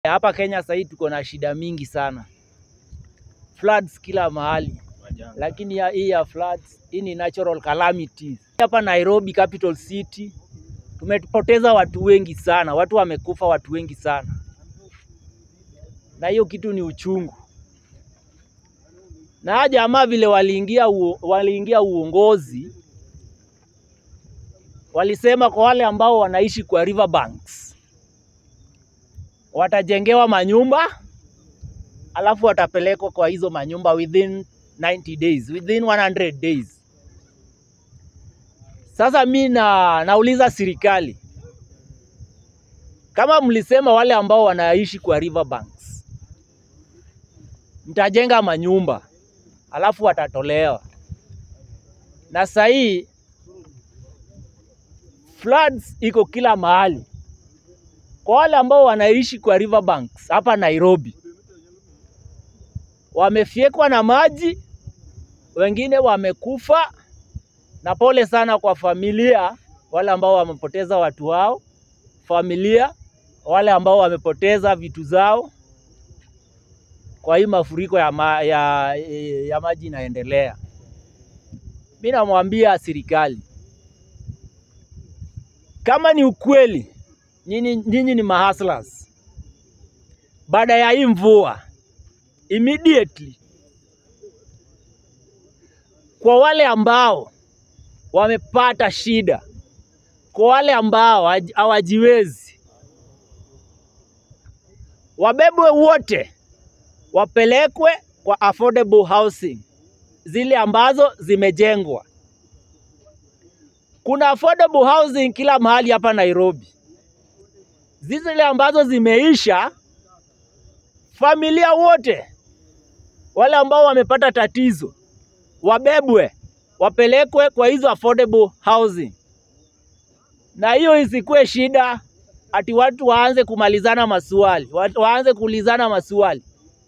Hapa Kenya sahii tuko na shida mingi sana, floods kila mahali, lakini ya, hii ya floods hii ni natural calamities. Hapa Nairobi capital city tumepoteza watu wengi sana, watu wamekufa, watu wengi sana, na hiyo kitu ni uchungu. Na hawa jamaa vile waliingia, uo, waliingia uongozi walisema kwa wale ambao wanaishi kwa riverbanks watajengewa manyumba alafu watapelekwa kwa hizo manyumba within 90 days, within 100 days. Sasa mi na nauliza serikali kama mlisema wale ambao wanaishi kwa riverbanks mtajenga manyumba alafu watatolewa, na sahii floods iko kila mahali kwa wale ambao wanaishi kwa riverbanks hapa Nairobi, wamefyekwa na maji, wengine wamekufa, na pole sana kwa familia wale ambao wamepoteza watu wao, familia wale ambao wamepoteza vitu zao kwa hii mafuriko ya, ma, ya, ya maji inaendelea. Mi namwambia serikali kama ni ukweli nyinyi nyinyi ni mahustlers. Baada ya hii mvua immediately, kwa wale ambao wamepata shida, kwa wale ambao hawajiwezi, wabebwe wote, wapelekwe kwa affordable housing, zile ambazo zimejengwa. Kuna affordable housing kila mahali hapa Nairobi zile ambazo zimeisha, familia wote wale ambao wamepata tatizo wabebwe wapelekwe kwa hizo affordable housing, na hiyo isikuwe shida ati watu waanze kumalizana maswali, watu waanze kuulizana maswali.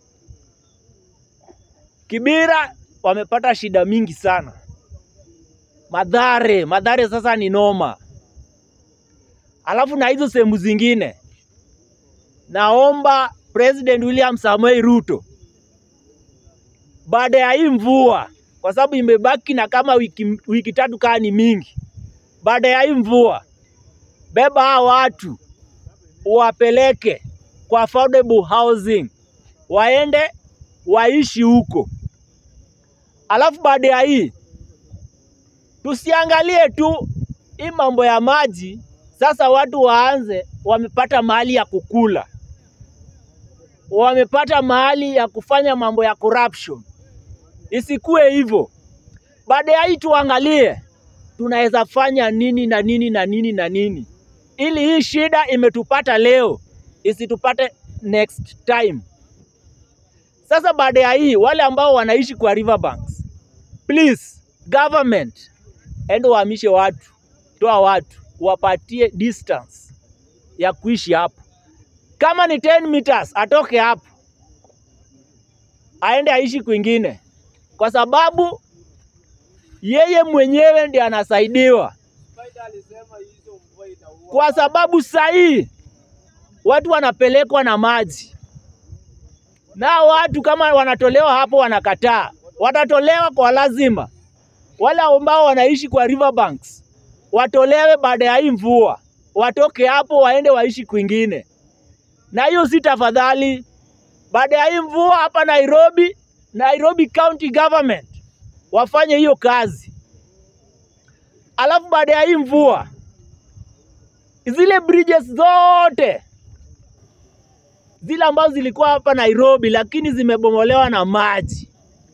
Kibira wamepata shida mingi sana, Madhare, Madhare sasa ni noma alafu na hizo sehemu zingine, naomba President William Samoei Ruto, baada ya hii mvua, kwa sababu imebaki na kama wiki, wiki tatu kaa ni mingi, baada ya hii mvua, beba hao watu wapeleke kwa affordable housing, waende waishi huko. Alafu baada ya hii tusiangalie tu hii mambo ya maji sasa watu waanze, wamepata mahali ya kukula, wamepata mahali ya kufanya mambo ya corruption. Isikuwe hivyo. Baada ya hii tuangalie tunaweza fanya nini na nini na nini na nini, ili hii shida imetupata leo isitupate next time. Sasa baada ya hii, wale ambao wanaishi kwa riverbanks, please government, endo wahamishe watu, toa watu wapatie distance ya kuishi hapo. Kama ni 10 meters atoke hapo aende aishi kwingine, kwa sababu yeye mwenyewe ndiye anasaidiwa, kwa sababu sahii watu wanapelekwa na maji, na watu kama wanatolewa hapo wanakataa, watatolewa kwa lazima. Wale ambao wanaishi kwa riverbanks watolewe baada ya hii mvua, watoke hapo waende waishi kwingine. Na hiyo si tafadhali, baada ya hii mvua hapa Nairobi, Nairobi County Government wafanye hiyo kazi. Alafu baada ya hii mvua, zile bridges zote zile ambazo zilikuwa hapa Nairobi lakini zimebomolewa na maji,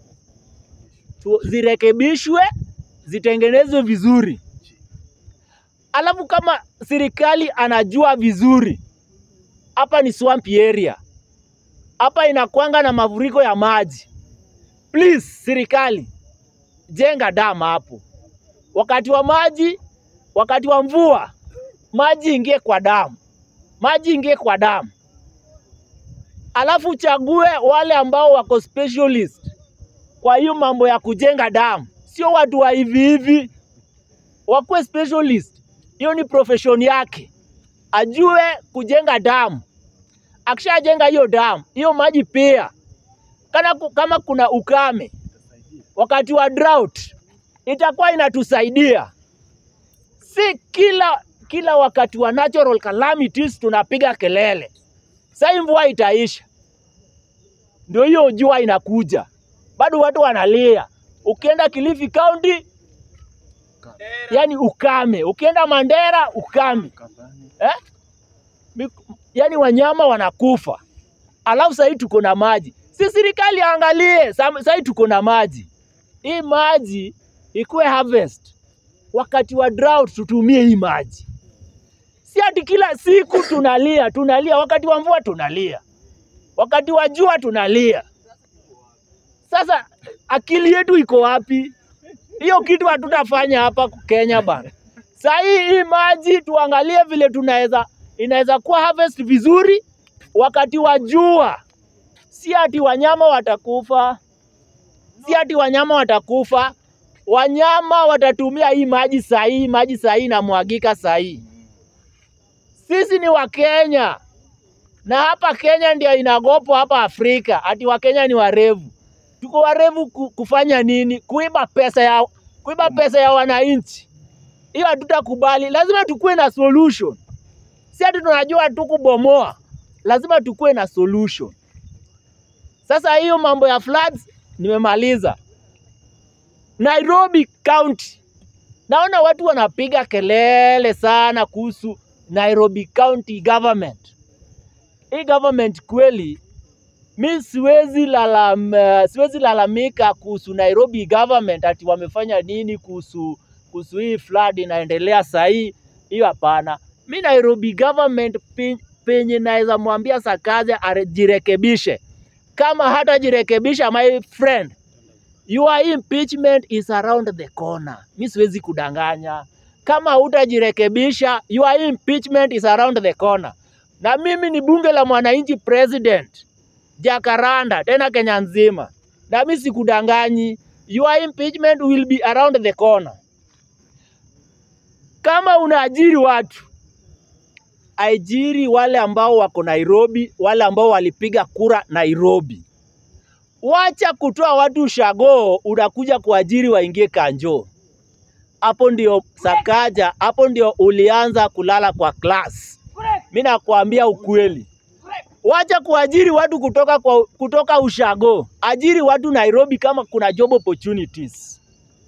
zirekebishwe, zitengenezwe vizuri. Alafu kama serikali anajua vizuri hapa ni swamp area, hapa inakwanga na mafuriko ya maji, please serikali jenga dam hapo. Wakati wa maji, wakati wa mvua, maji ingie kwa damu, maji ingie kwa damu. Alafu chague wale ambao wako specialist kwa hiyo mambo ya kujenga damu, sio watu wa hivi hivi, wakuwe specialist hiyo ni profession yake, ajue kujenga damu, akishajenga hiyo damu, hiyo maji pia kana ku- kama kuna ukame wakati wa drought itakuwa inatusaidia. Si kila kila wakati wa natural calamities tunapiga kelele. Sasa mvua itaisha, ndio hiyo jua inakuja, bado watu wanalia. Ukienda Kilifi County, yani ukame. Ukienda Mandera, ukame eh? Mik- Yani wanyama wanakufa, alafu sahii tuko na maji. Si serikali angalie, sahii tuko na maji. Hii maji ikuwe harvest, wakati wa drought tutumie hii maji, si ati kila siku tunalia tunalia. Wakati wa mvua tunalia, wakati wa jua tunalia. Sasa akili yetu iko wapi? Hiyo kitu hatutafanya hapa Kenya bana. Saa hii hii maji tuangalie vile tunaweza inaweza kuwa harvest vizuri wakati wa jua, si ati wanyama watakufa, si ati wanyama watakufa. Wanyama watatumia hii maji sahihi, maji sahihi inamwagika sahihi. Sisi ni Wakenya na hapa Kenya ndio inagopwa hapa Afrika, ati Wakenya ni warevu. Tuko warevu ku- kufanya nini? Kuiba pesa ya kuiba pesa ya wananchi. Hiyo hatutakubali, lazima tukuwe na solution. Si ati tunajua tu kubomoa, lazima tukuwe na solution. Sasa hiyo mambo ya floods nimemaliza. Nairobi County, naona watu wanapiga kelele sana kuhusu Nairobi County government. Hii government kweli, mi siwezi lalam, siwezi lalamika kuhusu Nairobi government ati wamefanya nini kuhusu kuhusu hii flood inaendelea sahii. Hiyo hapana. Mi Nairobi government pe- penye naweza mwambia Sakaja ajirekebishe. Kama hatajirekebisha, my friend, your impeachment is around the corner. Mi siwezi kudanganya. Kama hutajirekebisha, your impeachment is around the corner. Na mimi ni bunge la mwananchi president Jakaranda, tena Kenya nzima, na mi sikudanganyi. Your impeachment will be around the corner. Kama unaajiri watu, ajiri wale ambao wako Nairobi, wale ambao walipiga kura Nairobi. Wacha kutoa watu shagoo, unakuja kuajiri waingie kanjo. Hapo ndio Sakaja, hapo ndio ulianza kulala kwa class. Mi nakwambia ukweli, wacha kuajiri watu kutoka, kwa, kutoka ushago, ajiri watu Nairobi kama kuna job opportunities.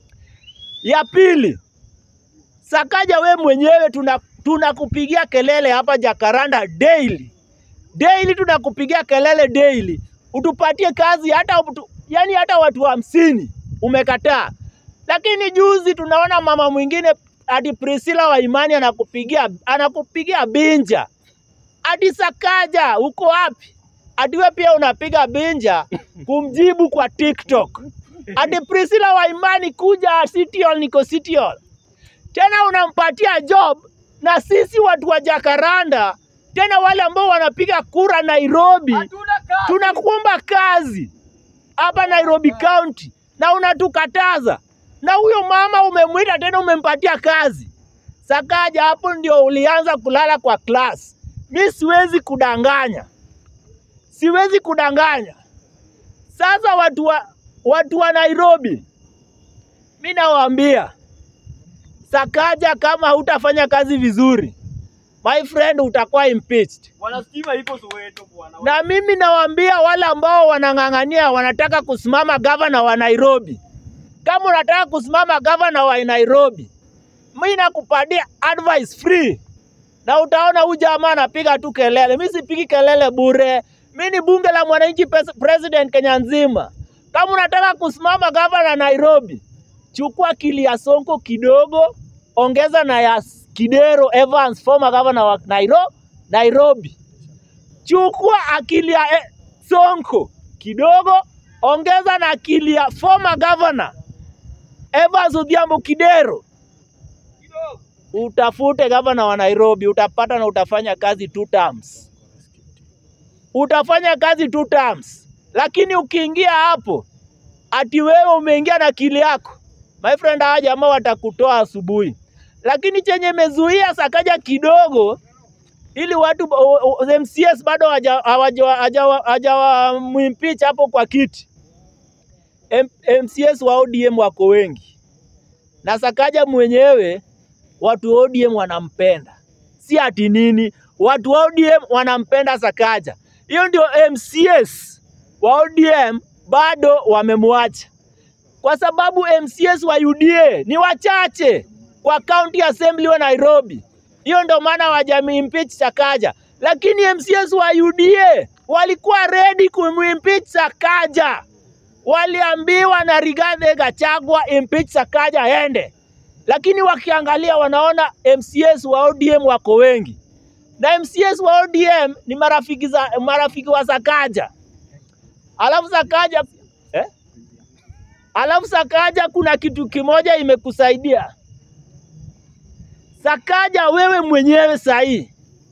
Ya pili, Sakaja, we mwenyewe tuna tunakupigia kelele hapa Jakaranda daily daily, tunakupigia kelele daily, utupatie kazi hata utu, yani hata watu hamsini umekataa. Lakini juzi tunaona mama mwingine ati Priscilla wa Imani anakupigia anakupigia binja ati Sakaja, uko wapi? Ati we pia unapiga binja kumjibu kwa TikTok. Ati Priscilla wa Imani kuja City Hall, niko City Hall tena unampatia job na sisi watu wa Jakaranda, tena wale ambao wanapiga kura Nairobi, tunakuomba kazi hapa Nairobi County na unatukataza, na huyo mama umemwita tena umempatia kazi. Sakaja, hapo ndio ulianza kulala kwa class. Mi siwezi kudanganya, siwezi kudanganya. Sasa watu wa, watu wa Nairobi, mi nawaambia Sakaja, kama hutafanya kazi vizuri, my friend, utakuwa impeached. Bwana stima iko Soweto bwana. Na mimi nawaambia wale ambao wanang'ang'ania wanataka kusimama gavana wa Nairobi, kama unataka kusimama gavana wa Nairobi, mi nakupatia advice free, na utaona huyu jamaa anapiga tu kelele. Mi sipigi kelele bure, mi ni bunge la mwananchi pes- president Kenya nzima. Kama unataka kusimama gavana Nairobi, chukua akili ya Sonko kidogo, ongeza na ya Kidero Evans, former governor wa Nairo- Nairobi chukua akili ya eh, Sonko kidogo, ongeza na akili ya former governor Evans Odhiambo Kidero, utafute gavana wa Nairobi, utapata na utafanya kazi two terms, utafanya kazi two terms. Lakini ukiingia hapo ati wewe umeingia na akili yako, my friend, hawa jamaa watakutoa asubuhi. Lakini chenye mezuia Sakaja kidogo ili watu o- o- MCS bado haja- hawaja- haja- hajawamwimpeach hapo kwa kiti. M, MCS wa ODM wako wengi na Sakaja mwenyewe watu wa ODM wanampenda, si ati nini, watu wa ODM wanampenda Sakaja. Hiyo ndio MCS wa ODM bado wamemwacha, kwa sababu MCS wa UDA ni wachache kwa county assembly wa Nairobi. Hiyo ndio maana hawajamimpeach Sakaja, lakini MCS wa UDA walikuwa ready kumimpeach Sakaja waliambiwa na Rigathi Gachagua impeach Sakaja aende, lakini wakiangalia wanaona MCS wa ODM wako wengi, na MCS wa ODM ni marafiki, za, marafiki wa Sakaja. Alafu Sakaja eh? Alafu Sakaja, kuna kitu kimoja imekusaidia Sakaja, wewe mwenyewe sahii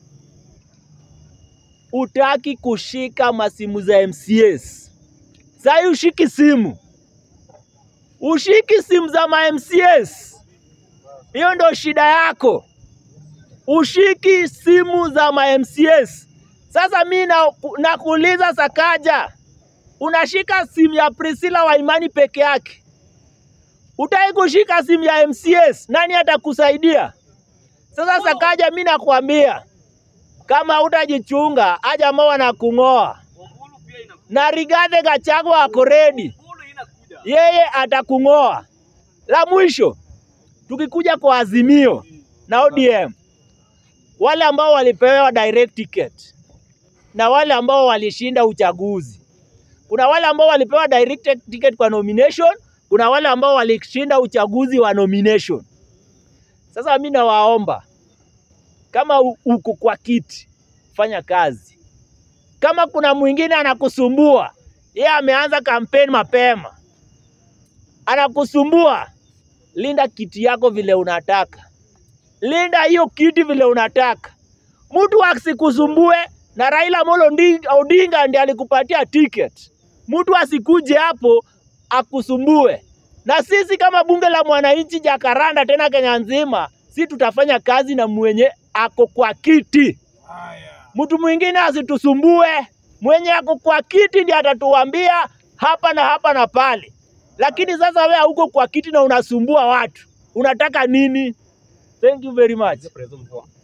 utaki kushika masimu za MCS. Sahii ushiki simu, ushiki simu za ma MCS. Hiyo ndo shida yako, ushiki simu za ma MCS. Sasa mi na- nakuuliza Sakaja, unashika simu ya Priscilla Waimani peke yake, utaki kushika simu ya MCS, nani atakusaidia? Sasa Sakaja, mi nakwambia kama utajichunga, aja ambao wanakung'oa Ombulu pia inakuja. na Rigathi Gachagua ako ready, Ombulu inakuja. yeye atakung'oa. La mwisho, tukikuja kwa Azimio na ODM, wale ambao walipewa direct ticket na wale ambao walishinda uchaguzi, kuna wale ambao walipewa direct ticket kwa nomination, kuna wale ambao walishinda uchaguzi wa nomination. Sasa mimi nawaomba kama u- uko kwa kiti, fanya kazi. Kama kuna mwingine anakusumbua, yeye ameanza kampeni mapema, anakusumbua, linda kiti yako vile unataka, linda hiyo kiti vile unataka. Mtu asikusumbue, na Raila Amolo Odinga, Odinga ndiye alikupatia ticket. Mtu asikuje hapo akusumbue. Na sisi kama bunge la mwananchi Jakaranda, tena Kenya nzima, si tutafanya kazi na mwenye ako kwa kiti. Mtu mwingine asitusumbue, mwenye ako kwa kiti ndiye atatuambia hapa na hapa na pale. Lakini sasa wewe hauko kwa kiti na unasumbua watu, unataka nini? Thank you very much. Prezo mvua.